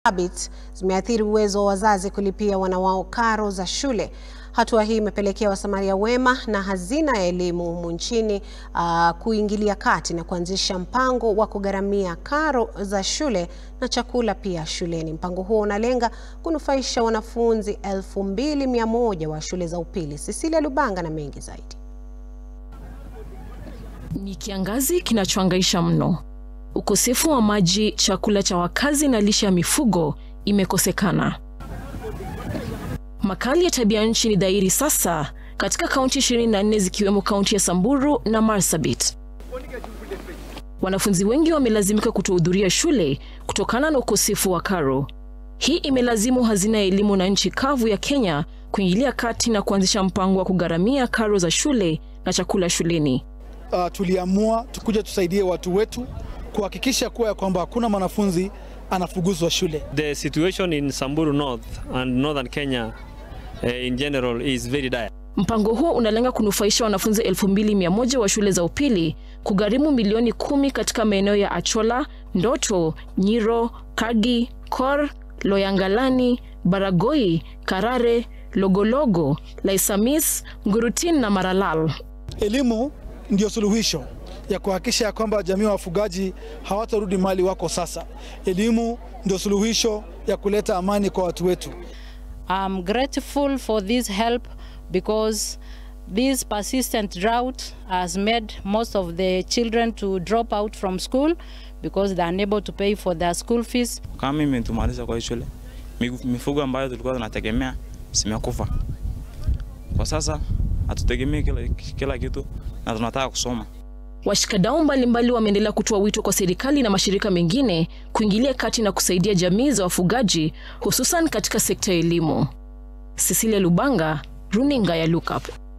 Habits zimeathiri uwezo wa wazazi kulipia wana wao karo za shule. Hatua hii imepelekea wasamaria wema na hazina ya elimu humu nchini uh, kuingilia kati na kuanzisha mpango wa kugharamia karo za shule na chakula pia shuleni. Mpango huo unalenga kunufaisha wanafunzi 2100 wa shule za upili. Cecilia Lubanga na mengi zaidi. Ni kiangazi kinachohangaisha mno. Ukosefu wa maji, chakula cha wakazi na lishe ya mifugo imekosekana. Makali ya tabia nchi ni dhahiri sasa katika kaunti 24 zikiwemo kaunti ya Samburu na Marsabit. Wanafunzi wengi wamelazimika kutohudhuria shule kutokana na ukosefu wa karo. Hii imelazimu hazina ya elimu na nchi kavu ya Kenya kuingilia kati na kuanzisha mpango wa kugharamia karo za shule na chakula shuleni. Uh, tuliamua tukuja tusaidie watu wetu kuhakikisha kuwa ya kwamba hakuna mwanafunzi anafukuzwa shule. The situation in Samburu North and Northern Kenya uh, in general is very dire. Mpango huo unalenga kunufaisha wanafunzi 2100 wa shule za upili, kugharimu milioni kumi katika maeneo ya Achola, Ndoto, Nyiro, Kagi, Kor, Loyangalani, Baragoi, Karare, Logologo, Laisamis, Ngurutin na Maralal. Elimu ndio suluhisho ya kuhakikisha ya kwamba jamii wa wafugaji hawatarudi mali wako sasa. Elimu ndio suluhisho ya kuleta amani kwa watu wetu. I'm grateful for this help because this persistent drought has made most of the children to drop out from school because they are unable to pay for their school fees. Kama mimi tumaliza kwa hii shule, mifugo ambayo tulikuwa tunategemea zimekufa. Kwa sasa hatutegemei kila, kila kitu na tunataka kusoma. Washikadau mbalimbali wameendelea kutoa wito kwa serikali na mashirika mengine kuingilia kati na kusaidia jamii za wafugaji hususan katika sekta ya elimu. Cecilia Lubanga, Runinga ya Lookup.